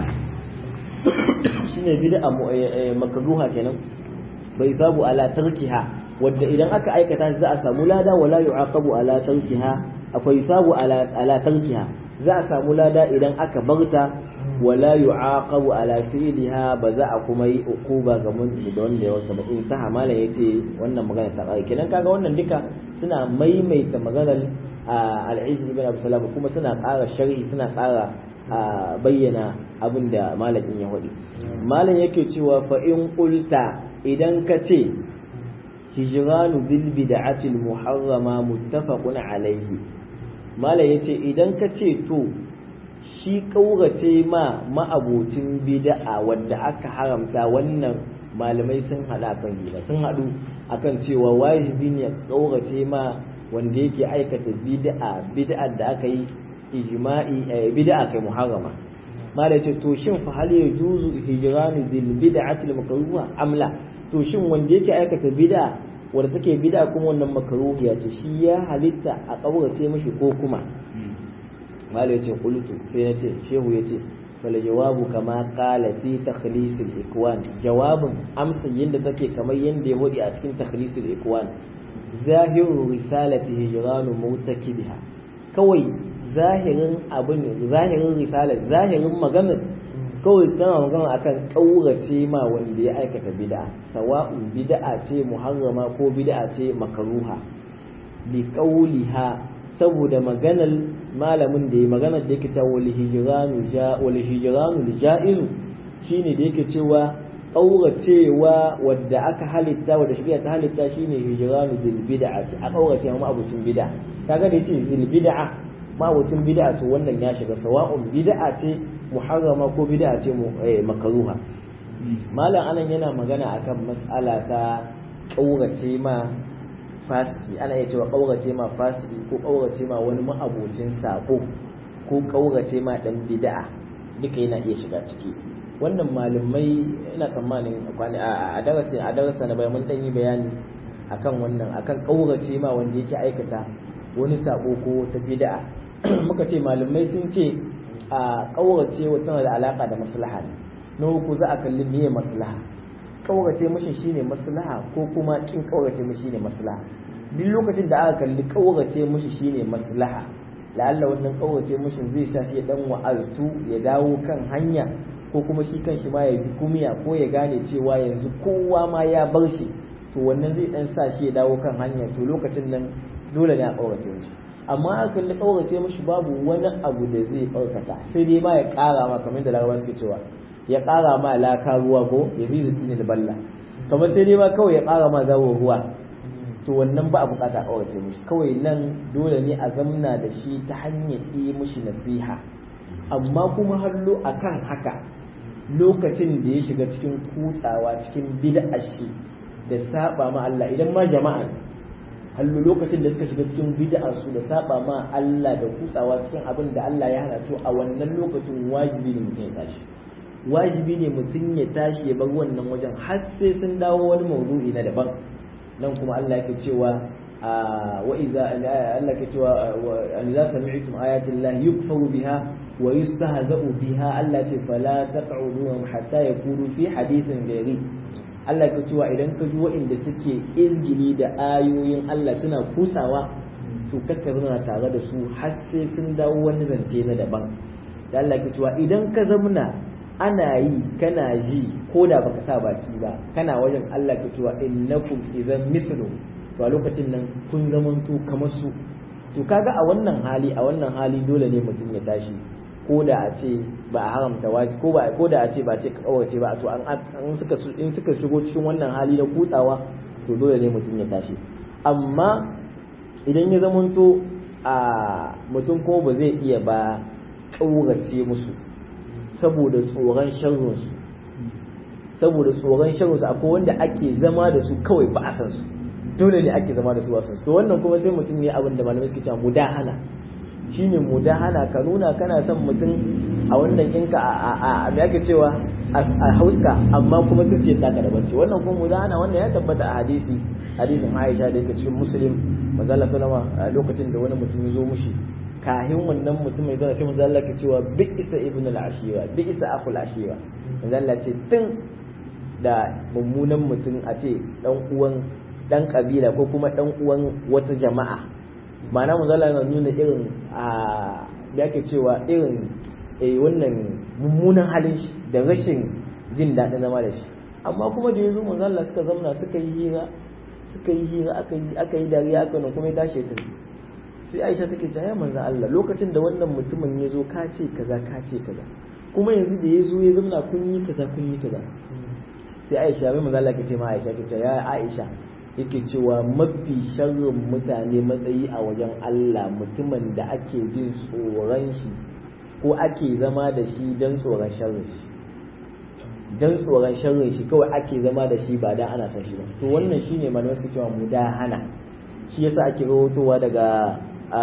A: shine bid'a makruha kenan fa yusabu ala tarkiha wadda idan aka aikata za a samu lada wala yu'aqabu ala tarkiha akwai sabu ala ala tarkiha za a samu lada idan aka barta wala yu'aqabu ala fi'liha ba za a kuma yi ukuba ga mun da wanda ya wasa ba in ta hamala yace wannan magana ta kai kenan kaga wannan duka suna maimaita maganar al-Izz ibn Abi Salam kuma suna ƙara sharhi suna ƙara bayyana abin da malamin ya faɗi malam yake cewa fa in qulta idan ka ce hijranu bil bid'atil muharrama muttafaqun alayhi mala yace idan ka ce to shi kaurace ma ma'abocin bid'a wanda aka haramta wannan malamai sun hada kan gida sun hadu akan cewa wajibi ne kaurace ma wanda yake aikata bid'a bid'a da aka yi ijma'i bid'a kai muharrama mala yace to shin fa hal yajuzu hijranu bil bid'atil makruha amla to shin wanda yake aikata bid'a wadda take bid'a kuma wannan makaruhiya ce shi ya halitta a kaurace mashi ko kuma malai yace qultu sai nace shehu yace fal jawabu kama qala fi takhlisul ikwan jawabin amsa yanda take kamar yanda ya wadi a cikin takhlisul ikwan zahiru risalati hijranu mutakibiha kawai zahirin abin zahirin risalar zahirin maganar kawai tana magana akan kaurace ma wanda ya aikata bid'a sawa'un bid'a ce muharrama ko bid'a ce makaruha li qawliha saboda maganar malamin da ya maganar da yake cewa wal hijranu ja wal hijranu jaizu shine da yake cewa kauracewa wadda aka halitta wadda shari'a ta halitta shine hijranu bil bid'ati a kaurace ma abucin bid'a kaga da yace bil bid'a ma abucin bid'a to wannan ya shiga sawa'un bid'a ce muharrama ko bid'a ce makaruha malam anan yana magana akan mas'ala ta kaurace ma fasiki ana iya cewa kaurace ma fasiki ko kaurace ma wani ma'abocin sako ko kaurace ma dan bid'a duka yana iya shiga ciki wannan malamai ina tsammanin kwani a darasi a darasa na bayan mun dan yi bayani akan wannan akan kaurace ma wanda yake aikata wani sako ko ta bid'a muka ce malamai sun ce a kaurace tana da alaka da maslaha ne na uku za a kalli meye maslaha kaurace mashi shine maslaha ko kuma kin kaurace mashi shine maslaha duk lokacin da aka kalli kaurace mashi shine maslaha la'alla wannan kaurace mashi zai sa shi ya dan wa'aztu ya dawo kan hanya ko kuma shi kan shi ma ya bi kumiya ko ya gane cewa yanzu kowa ma ya bar shi to wannan zai dan sa shi ya dawo kan hanya to lokacin nan dole ne a kaurace mashi amma aka kalli kaurace mishi babu wani abu da zai ɗaukaka sai dai ma ya ƙara ma kamar da larabawa suke cewa ya ƙara ma laka ruwa ko ya fi zuci ne da balla kamar sai dai ma kawai ya ƙara ma zawo ruwa to wannan ba a bukata kaurace mishi kawai nan dole ne a zamna da shi ta hanyar yi mishi nasiha amma kuma hallo akan haka lokacin da ya shiga cikin kutsawa cikin bid'a shi da saba ma Allah idan ma jama'a hallo lokacin da suka shiga cikin bid'a su da saba ma Allah da kutsawa cikin abin da Allah ya hana to a wannan lokacin wajibi ne mutum ya tashi wajibi ne mutum ya tashi ya bar wannan wajen har sai sun dawo wani mawdu'i na daban nan kuma Allah yake cewa wa iza Allah yake cewa an za sami'tum ayati Allah yukfaru biha wa yustahza'u biha Allah ce fala taq'uduhum hatta yakunu fi hadithin ghairi Allah ka cewa idan ka ji waɗanda suke izgili da ayoyin Allah suna kusawa to kakka zauna tare da su har sai sun dawo wani zance na daban da Allah ka cewa idan ka zamna ana yi kana ji ko da baka sa baki ba kana wajen Allah ka cewa innakum idan mithlu to a lokacin nan kun zamanto kamar su to kaga a wannan hali a wannan hali dole ne mutum ya tashi ko da a ce ba a haramta waji ko ba ko da a ce ba ce kawace ba to an an suka in suka shigo cikin wannan hali na kutsawa to dole ne mutum ya tashi amma idan ya zamanto a mutum ko ba zai iya ba kaurace musu saboda tsoron sharrinsu saboda tsoron sharrinsu akwai wanda ake zama da su kawai ba a san su dole ne ake zama da su ba san su to wannan kuma sai mutum ne abin da malamai suke cewa mudahana shine mudahana ka nuna kana son mutum a wannan ɗinka a me ake cewa a hauska amma kuma sun ce taka da bacci wannan kuma mudahana wannan ya tabbata a hadisi hadisin Aisha da yake cikin Muslim manzo Allah sallama lokacin da wani mutum ya zo mushi kahin wannan mutum mai zana sai manzo Allah ke cewa bi isa ibn al-ashira bi isa akhul ashira manzo Allah ce tun da mummunan mutum a ce dan uwan dan kabila ko kuma dan uwan wata jama'a ma'ana manzo Allah yana nuna irin a da yake cewa irin eh wannan mummunan halin shi da rashin jin daɗin zama da shi amma kuma da yanzu manzo Allah suka zauna suka yi hira suka yi hira aka yi aka yi dariya aka nan kuma ya tashi ta sai Aisha take cewa ya manzo Allah lokacin da wannan mutumin ya zo ka ce kaza ka ce kaza kuma yanzu da ya zo ya zauna kun yi kaza kun yi kaza sai Aisha bai manzo Allah ke ce ma Aisha ke ce ya Aisha yake cewa mafi sharrin mutane matsayi a wajen Allah mutumin da ake jin tsoron shi ko ake zama da shi don tsoron sharrin shi don tsoron sharrin shi kawai ake zama da shi ba dan ana son shi ba to wannan shine malamai suke cewa mudahana shi yasa ake rawotowa daga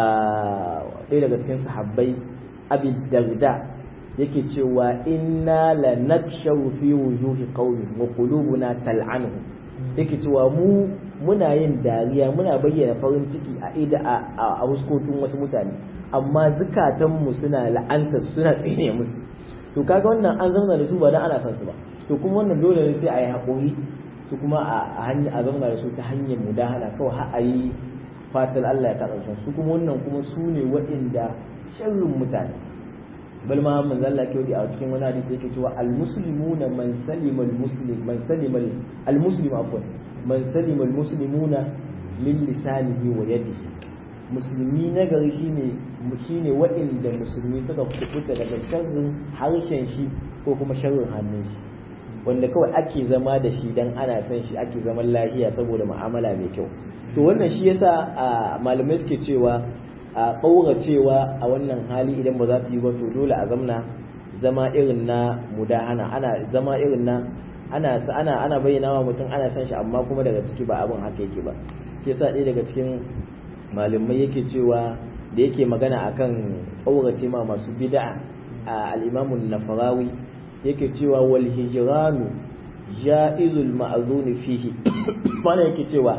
A: ɗaya daga cikin sahabbai abi darda yake cewa inna la nakshaw fi wujuhi qaumin wa qulubuna tal'anuhum yake cewa mu muna yin dariya muna bayyana farin ciki a ida a huskokin wasu mutane amma zukatanmu suna la'anta suna tsine musu to kaga wannan an zauna da su ba dan ana son su ba to kuma wannan dole ne sai a yi haƙuri su kuma a hanya a zauna da su ta hanyar mudahana kawai har a yi fatar Allah ya karɓa su kuma wannan kuma su ne waɗanda sharrin mutane bal ma man zalla ke a cikin wani hadisi yake cewa al muslimuna man salima al muslim man salima al muslim afwan man salima al muslimuna min lisanihi wa yadihi musulmi na gari shine shine waɗanda musulmi suka kubuta daga sharrin harshen shi ko kuma sharrin hannun shi wanda kawai ake zama da shi dan ana son shi ake zaman lafiya saboda mu'amala mai kyau to wannan shi yasa malamai suke cewa a ƙauracewa a wannan hali idan ba za ta yi ba to dole a zamna zama irin na mudahana ana zama irin na ana ana ana bayyana wa mutum ana son shi amma kuma daga ciki ba abin haka yake ba shi yasa ɗaya daga cikin malamai yake cewa da yake magana akan ƙaurace ma masu bid'a a al-imamun nafarawi yake cewa wal hijranu ja'izul ma'zuni fihi mana yake cewa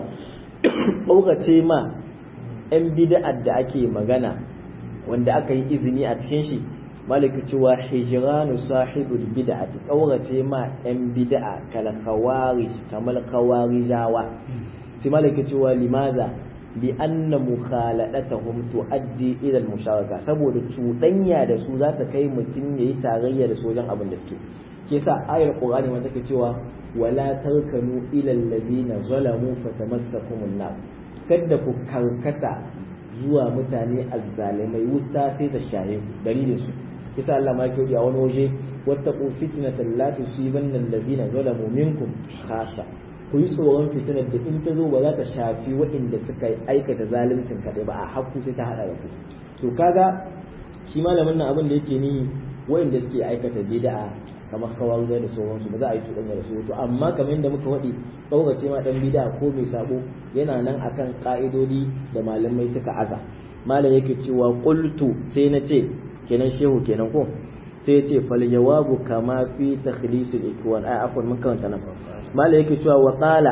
A: ƙaurace ma 'yan bida'ar da ake magana wanda aka yi izini a cikin shi maliki cewa hijranu sahibul bid'ati ƙaurace ma 'yan bida'a kala kawari kamar kawarijawa sai maliki cewa limaza bi anna mukhaladatahum tuaddi ila al-musharaka saboda cuɗanya da su za ta kai mutum yayi tarayya da su wajen abin da suke ke sa ayar qur'ani ma take cewa wala tarkanu ila alladhina zalamu fatamassakumun nar kada ku karkata zuwa mutane azzalimai wusta sai ta shahe ku dalilin su kisa Allah ma yake a wani waje wattaqu fitnatan la tusibanna alladhina zalamu minkum khassa ku yi tsoron fitinar da in ta zo ba za ta shafi waɗanda suka aikata zaluncin kaɗai ba a hakku sai ta haɗa da ku to kaga shi malamin nan abin da yake ni waɗanda suke aikata bid'a kamar kawar da sauransu ba za a yi cuɗanya da su to amma kamar yadda muka faɗi ɗaurace ma ɗan bid'a ko mai sabo yana nan akan ƙa'idodi da malamai suka aza malam yake cewa qultu sai na ce kenan shehu kenan ko sai ce fal jawabu kama fi takhlisul ikwan ai afwan mun karanta nan malai yake cewa wa qala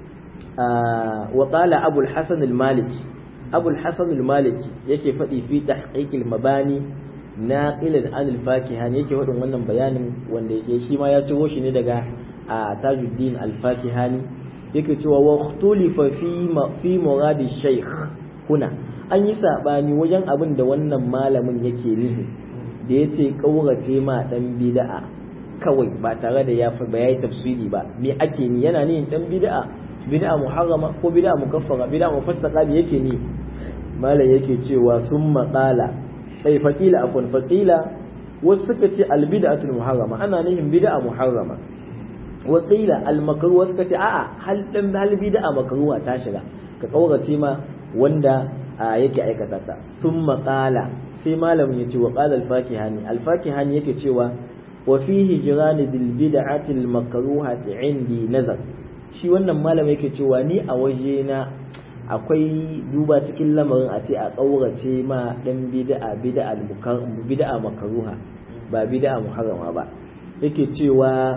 A: wa qala abul hasan al maliki abul hasan al maliki yake fadi fi tahqiq al mabani naqilan an al fakihan yake wadin wannan bayanin wanda yake shi ma ya ciro shi ne daga tajuddin al fakihani yake cewa wa ikhtulifa fi fi muradi shaykh kuna an yi sabani wajen abin da wannan malamin yake nufi da ya ce ƙaurace ma ɗan bida'a kawai ba tare da ya ba yayi tafsiri ba me ake ni yana ni ɗan bida'a bida'a muharrama ko bida'a mukaffara bida'a mufassaka da yake ni malam yake cewa sun maƙala sai faƙila afwan faƙila wasu suka ce albida'atul muharrama ana nihin bida'a muharrama wa qila al makruh wasu suka ce a'a hal dan hal bida'a makruha ta shiga ka ƙaurace ma wanda yake aikata ta sun maƙala sai malamin ya ce wa qala al-fakihani al-fakihani yake cewa wa fihi jirani bil bid'ati al-makruhati indi nazar shi wannan malamin yake cewa ni a waje na akwai duba cikin lamarin a ce a kaurace ma dan bid'a bid'a bid'a makruha ba bid'a muharrama ba yake cewa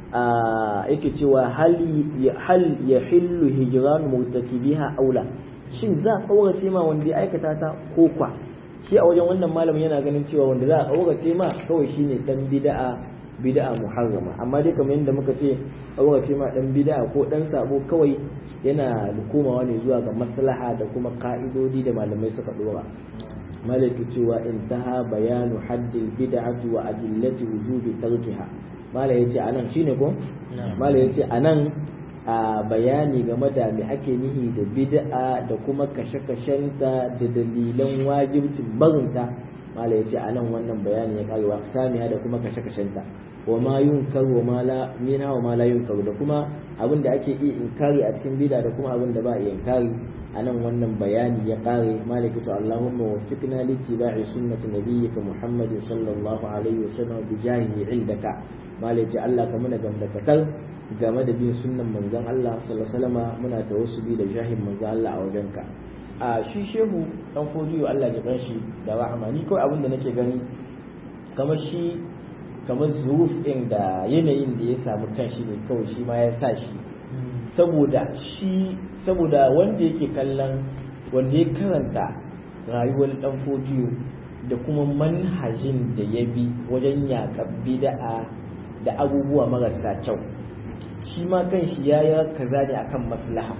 A: yake cewa hal hal yahillu hijran murtakibiha aula shin za a kaurace ma wanda ya aikata ta ko kwa shi a wajen wannan malamin yana ganin cewa wanda za a aurace ma kawai shine dan bid'a bid'a muharrama amma dai kamar yadda muka ce aurace ma dan bid'a ko dan sabo kawai yana komawa ne zuwa ga maslaha da kuma ka'idodi da malamai suka dora malaki cewa intaha bayanu haddil bid'ati wa adillati wujubi tarkiha mala yace anan shine ko mala yace anan a bayani game da me ake nihi da bid'a da kuma kashe-kashenta da dalilan wajibcin barinta mala yace anan wannan bayani ya kare wa samiya da kuma kashe-kashenta wa ma yunkar wa ma la mina wa ma la yunkar da kuma abin da ake iya inkari a cikin bid'a da kuma abin da ba iya inkari anan wannan bayani ya kare malaki to Allahumma waffiqna li ittiba'i sunnati nabiyyika Muhammadin sallallahu alaihi wasallam bi jahihi indaka malaki Allah ka muna gamdakatar game da bin sunnan manzon Allah sallallahu alaihi wasallam muna tawassuli da jahin manzon Allah a wajenka a shi shehu dan fodiyo Allah ya bar shi da rahama ni kawai abin da nake gani kamar shi kamar zuruf ɗin da yanayin da ya samu kan shi ne kawai shi ma ya sa shi saboda shi saboda wanda yake kallon wanda ya karanta rayuwar dan fodiyo da kuma manhajin da ya bi wajen yaƙar bida'a da abubuwa marasa kyau shi ma kan shi ya yi kaza ne akan maslaha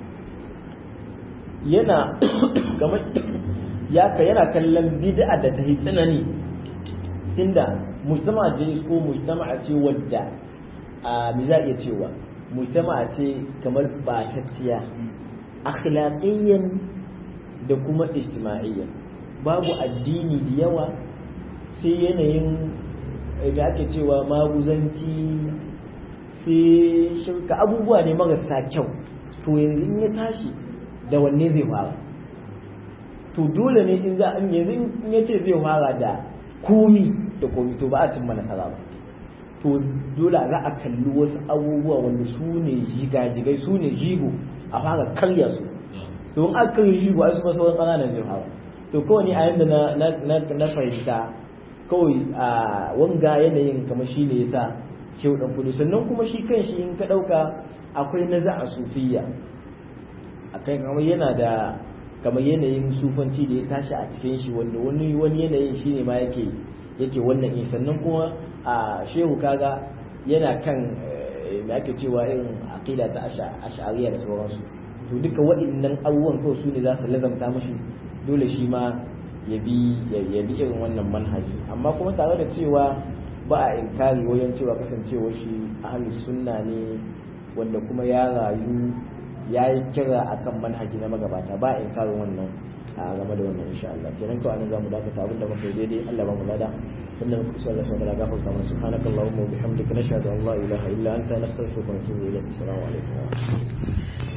A: yana ya ka yana kallon bid'a da ta yi tsanani tunda mujtama ce ko mujtama ce wadda a mi za iya cewa mujtama ce kamar batacciya akhlaqiyyan da kuma ijtima'iyyan babu addini da yawa sai yanayin da ake cewa maguzanci sai shirka abubuwa ne marasa kyau to yanzu in ya tashi da wanne zai fara to dole ne in za yanzu in ya ce zai fara da komi da komi to ba a cimma nasara ba to dole za a kalli wasu abubuwa wanda su ne jigajigai su ne jigo a fara karya su to in aka karya jigo ai su ma sauran ƙananan zai fara to kawai ni a yanda na fahimta kawai a wanga yanayin kamar shi ne yasa shehu dan kudu sannan kuma shi kan shi in ka ɗauka akwai naza a sufiya akai kamar yana da kamar yanayin sufanci da ya tashi a cikin shi wanda wani wani yanayin shi ne ma yake yake wannan in sannan kuma a shehu kaga yana kan da ake cewa irin aqida ta ash'ariya da sauransu to duka waɗannan abubuwan kawai su ne za su lazamta mashi dole shi ma ya bi ya bi irin wannan manhaji amma kuma tare da cewa ba a inkari wajen cewa kasancewar shi ahlus sunna ne wanda kuma ya rayu yayi kira akan manhaji na magabata ba in karin wannan a game da wannan insha Allah kenan to anan zamu dakata abinda muka yi daidai Allah ba mu lada inda muka kusa Allah subhanahu wa ta'ala gafarta mana subhanakallahumma wa bihamdika nashhadu an la ilaha illa anta nastaghfiruka wa natubu ilayk assalamu alaikum wa rahmatullahi